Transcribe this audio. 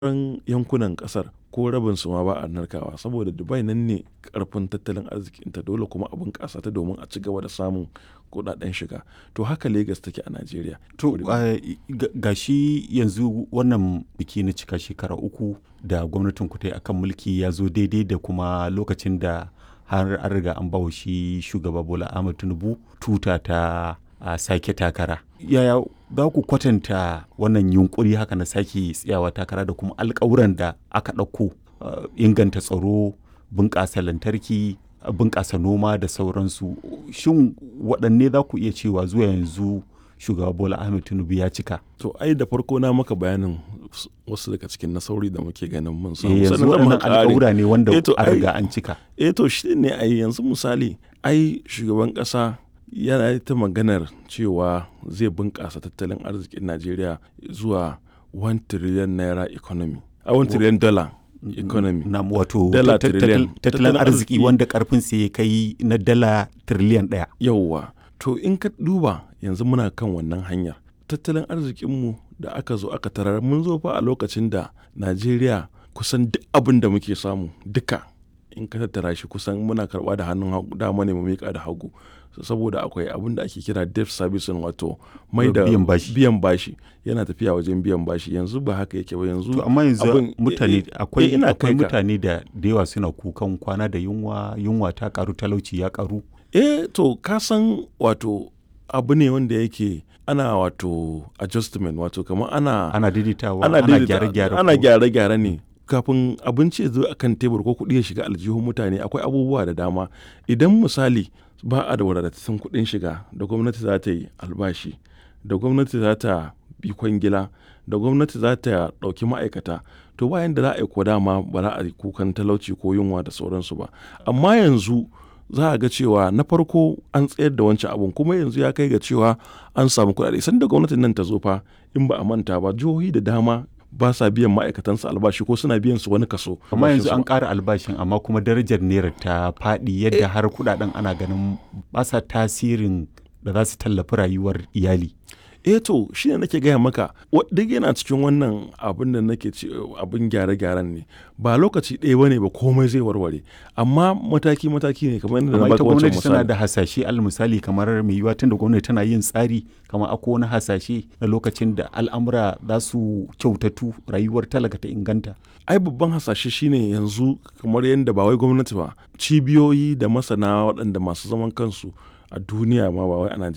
sauran yankunan ƙasar ko rabinsu ma ba a narkawa saboda Dubai nan ne ƙarfin tattalin arzikinta dole kuma a bunƙasa ta domin a ci gaba da samun kuɗaɗen shiga. To haka Legas take a Najeriya. To ga shi yanzu wannan biki na cika shekara uku da gwamnatin ku ta yi akan mulki ya zo daidai da kuma lokacin da har an riga an bawa shi shugaba Bola Ahmed Tinubu tuta ta a sake takara. Yaya za ku kwatanta wannan yunkuri haka na sake tsayawa takara da kuma alkawuran da aka ɗauko inganta tsaro, bunƙasa lantarki, bunƙasa noma da sauransu. Shin waɗanne za ku iya cewa zuwa yanzu shugaba Bola Ahmed Tinubu ya cika? To ai da farko na maka bayanin wasu daga cikin nasarori da muke ganin mun samu. Eh, yanzu waɗannan alƙawura ne wanda Eh, to an ai- riga an cika. Eh to shi ne ai yanzu misali ai shugaban ƙasa yana ta maganar cewa zai bunƙasa tattalin arzikin Najeriya zuwa 1 trillion naira economy. A 1 trillion dollar economy. Na wato Dala tat- tat- trillion. tattalin Tattalin arziki arziki. wanda karfin sa ya kai na dala tiriliyan ɗaya. Yauwa, to in ka duba yanzu muna kan wannan hanyar. Tattalin arzikinmu da aka zo aka tarar mun zo fa a lokacin da Najeriya kusan duk abin da muke samu duka in ka tattara shi kusan muna karɓa da hannun hagu dama ne mu miƙa da hagu saboda akwai abin da ake kira debt servicing wato mai da Biyan bashi. biyan bashi yana tafiya wajen biyan bashi yanzu ba haka yake ba yanzu To amma yanzu abin- mutane eh, eh, akwai eh, ina akwai kai ka. mutane da da yawa suna kukan kwana da yunwa yunwa ta karu talauci ya karu. Eh to ka san wato abu ne wanda yake ana wato adjustment wato kamar ana Ana daidaitawa ana ana daidaita- gyare-gyare. ana ko- gyare-gyare ne kafin abinci ya zo a kan tebur ko kuɗi ya shiga aljihun mutane akwai abubuwa da dama idan misali ba a da wadatattun kuɗin shiga da gwamnati za ta yi albashi da gwamnati za ta bi kwangila da gwamnati za ta ɗauki ma'aikata to bayan da za a yi ko dama ba za a yi kukan talauci ko yunwa da sauransu ba amma yanzu za a ga cewa na farko an tsayar da wancan abun kuma yanzu ya kai ga cewa an samu kuɗaɗe sanda gwamnatin nan ta zo fa in ba a manta ba jihohi da dama ba sa biyan ma'aikatansu albashi ko suna biyan su wani kaso amma yanzu albashinsu. an ƙara albashin amma kuma darajar naira ta faɗi yadda har kudaden ana ganin ba sa tasirin da za su tallafi rayuwar iyali. eh to shi ne nake gaya maka wa- duk yana cikin wannan abin da nake ce abin gyare-gyaren ne ba lokaci ɗaya bane ba komai zai warware amma mataki-mataki ne kamar yadda na amma baka ita wancan gwamnati tana misali da hasashe al misali kamar mai yiwuwa tunda gwamnati tana yin tsari kamar akwai wani hasashe na lokacin da al'amura za su kyautatu rayuwar talaka ta inganta. ai babban hasashe shine yanzu kamar yadda ba wai gwamnati ba cibiyoyi da masana waɗanda masu zaman kansu a duniya ma ba wai a Najeriya